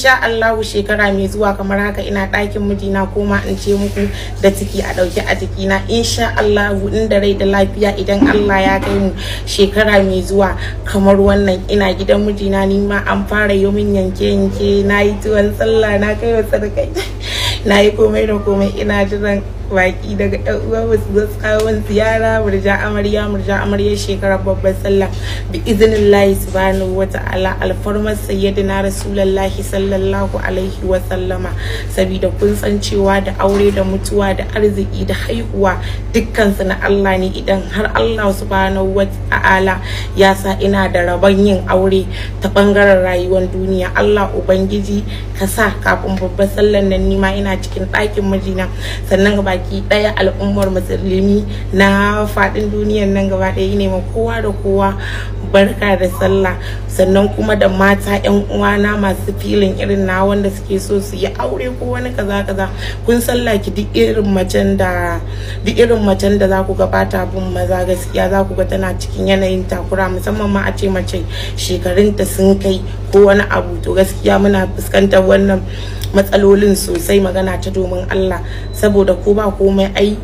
insha Allah shekara mai zuwa kamar haka ina ɗakin mijina ko ma in ce muku da ciki a ɗauke a jikina insha Allah inda rai da lafiya idan Allah ya kai mu shekara mai zuwa kamar wannan ina gidan mijina ni ma an fara yi min yanke yanke na yi tuwon sallah na kai wa sadakai na yi komai da komai ina jiran baki daga yan uwa ba su zo tsawon ziyara murja amarya murja amarya shekarar babbar sallah bi iznillahi subhanahu wa ta'ala alfarmar sayyidina rasulullahi sallallahu alaihi wa sallama saboda kun san cewa da aure da mutuwa da arziki da haihuwa dukkan su na Allah ne idan har Allah subhanahu wa ta'ala ya sa ina da rabon yin aure ta bangaren rayuwar duniya Allah ubangiji ka sa kafin babbar sallan nan nima ina cikin ɗakin mijina sannan baki ɗaya al'ummar musulmi na faɗin duniyan nan gaba ɗaya ne ma kowa da kowa barka da sallah sannan kuma da mata yan uwana masu filin irin na wanda suke so su yi aure ko wani kaza kaza kun sallah ki duk irin macen da duk irin macen da za ku ga bata bin maza gaskiya za ku ga tana cikin yanayin takura musamman ma a ce mace shekarunta sun kai ko wani abu to gaskiya muna fuskantar wannan matsalolin sosai magana ta domin Allah saboda ko ba komai ai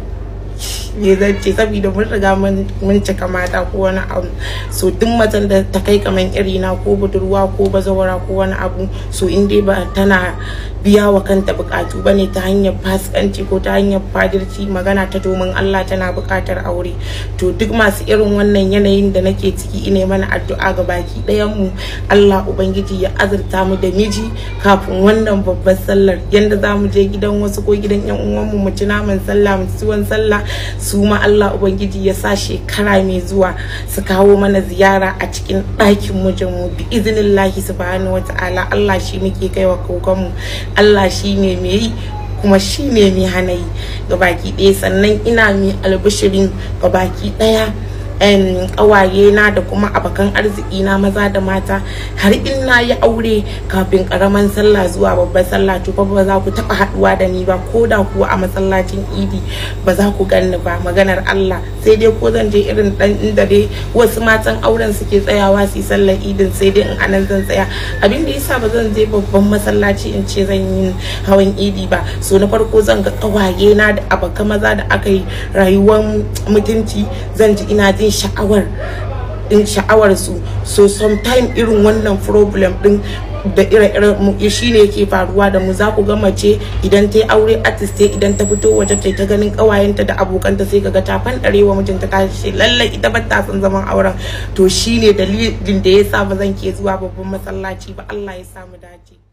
me zan ce saboda mun riga mun cika mata ko wani abu so duk macen da ta kai kaman iri na ko budurwa ko bazawara ko wani abu so in dai ba tana biya wa kanta bukatu bane ta hanyar fasikanci ko ta hanyar fadirci magana ta domin Allah tana bukatar aure to duk masu irin wannan yanayin da nake ciki ine mana addu'a ga baki ɗayan mu Allah ubangiji ya azurta mu da miji kafin wannan babbar sallar yanda za mu je gidan wasu ko gidan yan uwan mu mu ci naman sallah mu ci tuwon sallah su ma Allah Ubangiji ya sa shekara mai zuwa su kawo mana ziyara a cikin ɗakin mijinmu bi iznillahi subhanahu wata'ala Allah shi muke kaiwa kokonmu Allah shi ne mai yi kuma shi ne mai hana yi baki ɗaya sannan ina mai albishirin baki ɗaya kawaye na da kuma abokan arziki na maza da mata har in na yi aure kafin karaman sallah zuwa babbar sallah to ba za ku taba haduwa da ni ba ko da kuwa a masallacin idi ba za ku ganni ba maganar Allah sai dai ko zan je irin dan inda dai wasu matan auren suke tsayawa su yi sallar idin sai dai in anan zan tsaya abin da yasa ba zan je babban masallaci in ce zan yi hawan idi ba so na farko zan ga kawaye na da abokan maza da aka yi rayuwar mutunci zan ji ina jin sha'awar din sha'awar su so sometime irin wannan problem din da ire-iren mu shi ne yake faruwa da mu za ku ga mace idan ta yi aure artist idan ta fito waje ta ta ganin kawayenta da abokanta sai kaga ta fandare wa mijinta ta ce lallai ita ba ta son zaman auren to shine dalilin da yasa ba zan ke zuwa babban masallaci ba Allah ya samu dace